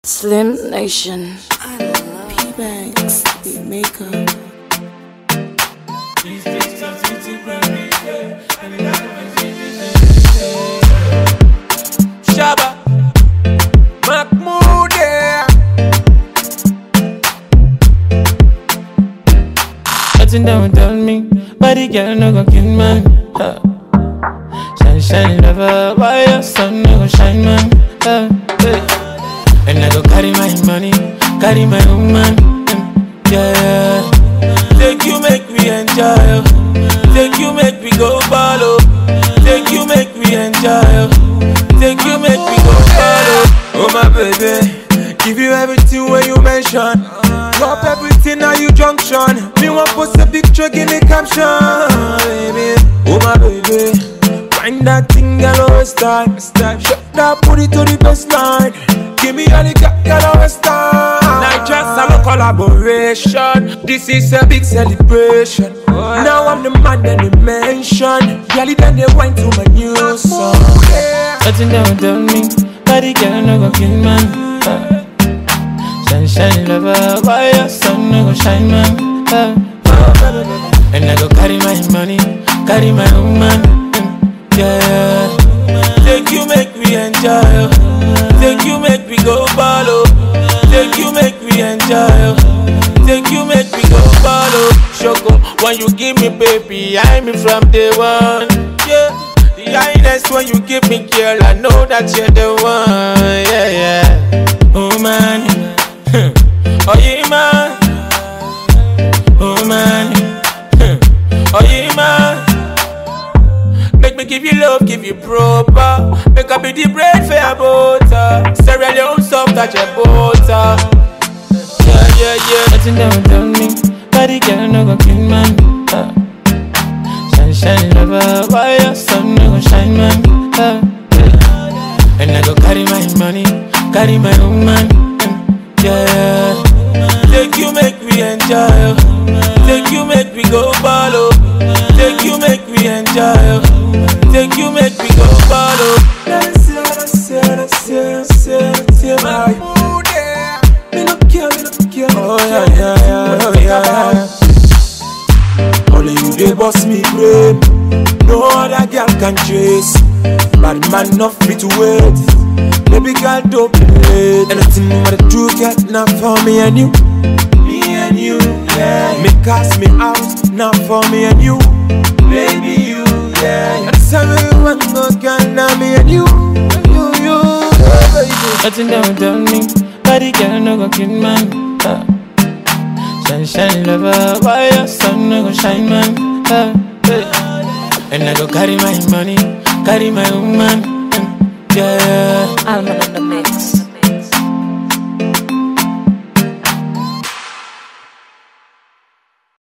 Slim Nation. P-Banks, beat makeup. Shabba Mahmoud yeah. Nothing that would tell me, body girl no go kill man. Huh. Shine, shine, lover, why your sun no go shine man? Huh. Hey. And I go carry my money, carry my woman. mm, Yeah, Take you make we enjoy oh. Take you make we go ball oh. Take you make we enjoy oh. Take you make we go ball oh. Oh my baby Give you everything when you mention Drop everything now you junction Me want post a picture give me caption baby Oh my baby Find that thing girl always time Shut that booty to the baseline Give me all the girl girl always time Night dress and a collaboration This is a big celebration Now I'm the man that they mention Girl then they went to my new song nothing that would tell me, body girl no go kill man. Huh. Shine, shine, lover, why your sun no go shine man? Huh. And I go carry my money, carry my woman. mm, Yeah. Take you make we enjoy oh. Take you make we go ball oh. Take you make we enjoy oh. Take you make we go ball oh. Shoko, when you give me baby, I'm in from day one. Yeah. The highness when you give me girl, I know that you're the one. Yeah, yeah. Oh man, Oh yeah, man. oh man. Oh yeah, man. Make me give you love, give you proper. Make up be the bread for your butter. Cereal your own soft touch your butter. Yeah, yeah, yeah. Nothing that would tell me, body girl no go kill man. Huh. Shine, shine, lover, why your sun no go shine man? Huh. And I go carry my money, carry my woman. mm, Yeah. Take you make we enjoy. oh. Take you make we go ball. oh. Take you make we enjoy. oh. Take you make we go ball. oh. Dance, dance, dance, dance, dance, dance, my mood, yeah. Me no care, me no care. Oh yeah, yeah, yeah, oh yeah, yeah. Only you dey boss me brain. No other girl can chase. Bad man not fit to wait. Baby girl don't play. Anything but the truth get not for me and you. Me and you, yeah. Me cast me out, not for me and you. Baby you, yeah. And tell me one more girl, now me and you. You, you, yeah, baby. Nothing that would tell me, body girl no go kill man. Huh. Shine, shine, lover, why your sun no go shine man? Huh. Hey. And I go carry my money, carry my woman. mm, Yeah. Alman in the mix.